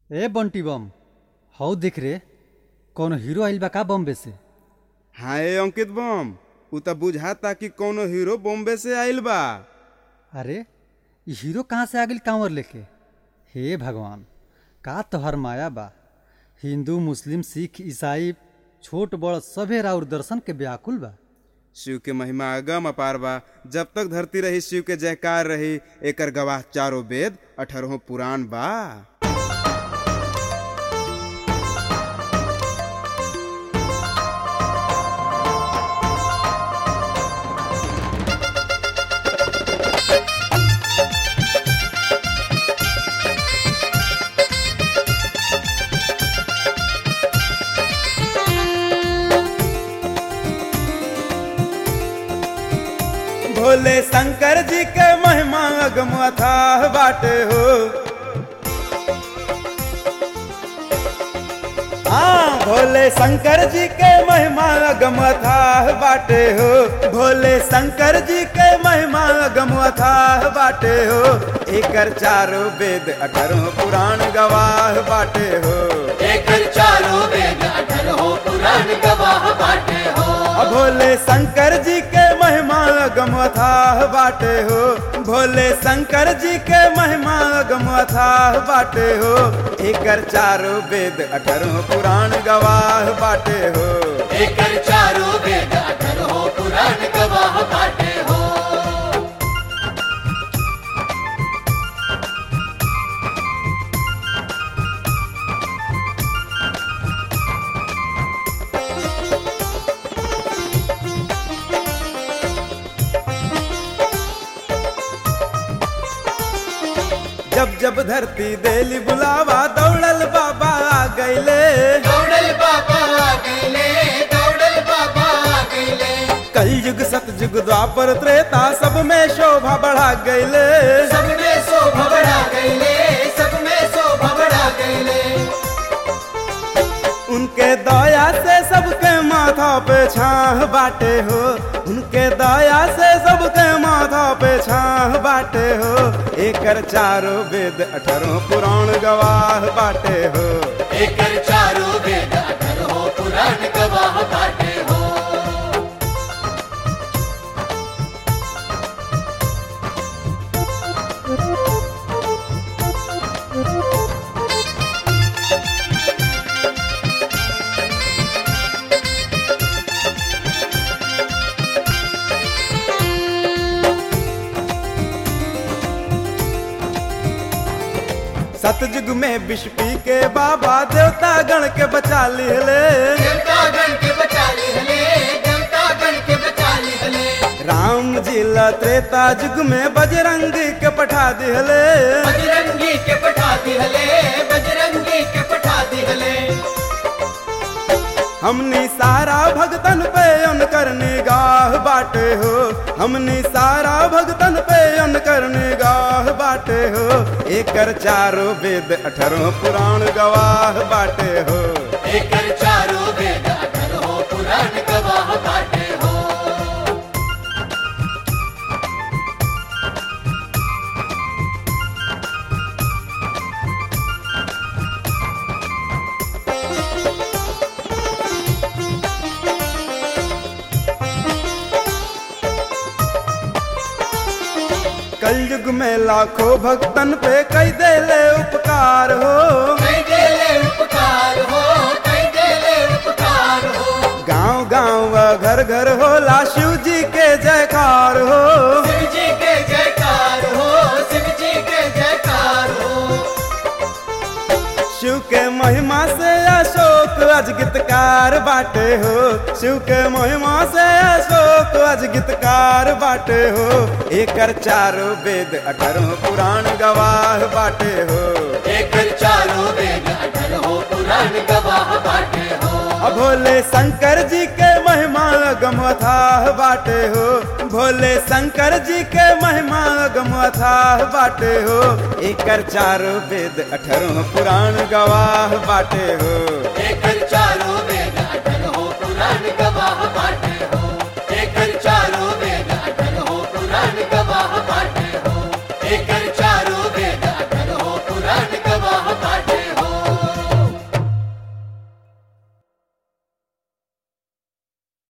ए बंटी बम हौ देख रे कौनो हीरो आइल बा का बॉम्बे से हाय अंकित बम उ त बुझाता कि कौनो हीरो बॉम्बे से आइल बा अरे ई हीरो कहाँ से आ गइल कांवर लेके हे भगवान का तोहर माया बा हिंदू मुस्लिम सिख ईसाई छोट बड़ सभे राउर दर्शन के व्याकुल बा शिव के महिमा अगम अपार बा जब तक धरती रही शिव के जयकार रही एकर गवाह चारों वेद अठारहों पुराण बा भोले शंकर जी के महिमा अगम अथाह बाटे हो हाँ भोले शंकर जी के महिमा अगम अथाह बाटे हो भोले शंकर जी के महिमा अगम अथाह बाटे हो एकर चारों वेद अठारह पुराण गवाह बाटे हो एकर चारों वेद अठरहो पुराण गवाह बाटे हो भोले शंकर जी के महिमा अगम अथाह बाटे हो भोले शंकर जी के महिमा अगम अथाह बाटे हो एकर चारों वेद अठारह पुराण गवाह बाटे हो एकर चारों वेद अठरहो पुराण गवाह बाटे हो जब जब धरती देली बुलावा दौड़ल बाबा आ गईले दौड़ल बाबा आ गईले दौड़ल बाबा आ गईले कलयुग सतयुग द्वापर त्रेता सब में शोभा बढ़ा गईले सब में शोभा बढ़ा गईले सब में शोभा बढ़ा गईले उनके दया से सबके माथा पे छाह बाटे हो उनके दया से सबके माथा पे छाह बाटे हो एकर चारों वेद अठारह पुराण गवाह बाटे हो एकर चारों वेद अठरहो पुराण गवाह बाटे हो सतयुग में विष पी के बाबा देवता गण के बचा लिहले देवता गण के बचा लिहले देवता गण के बचा लिहले राम जी ला त्रेता युग में बजरंग के पठा दिहले बजरंगी के पठा दिहले बजरंगी के पठा दिहले हमनी सारा भगतन पे उनकर निगाह बाटे हो हमनी सारा भगतन पे उनकर निगाह बाटे हो एकर चारों वेद अठारह पुराण गवाह बाटे हो एकर चारों वेद अठरहो पुराण गवाह बाटे हो कलयुग में लाखों भक्तन पे कई देले उपकार हो कई देले उपकार हो कई देले उपकार हो गांव गांव व घर घर होला शिव जी के जयकार हो शिव जी के जयकार हो शिव जी के जयकार हो शिव के महिमा से अशोक अज गीतकार बाटे हो शिव के महिमा से अशोक अज गीतकार बाटे हो एकर चारों वेद अठारह पुराण गवाह बाटे हो एकर चारों वेद अठरहो पुराण गवाह बाटे हो अब भोले शंकर जी के महिमा गम अथाह बाटे हो भोले शंकर जी के महिमा गम अथाह बाटे हो एकर चारों वेद अठारह पुराण गवाह बाटे हो एकर चारों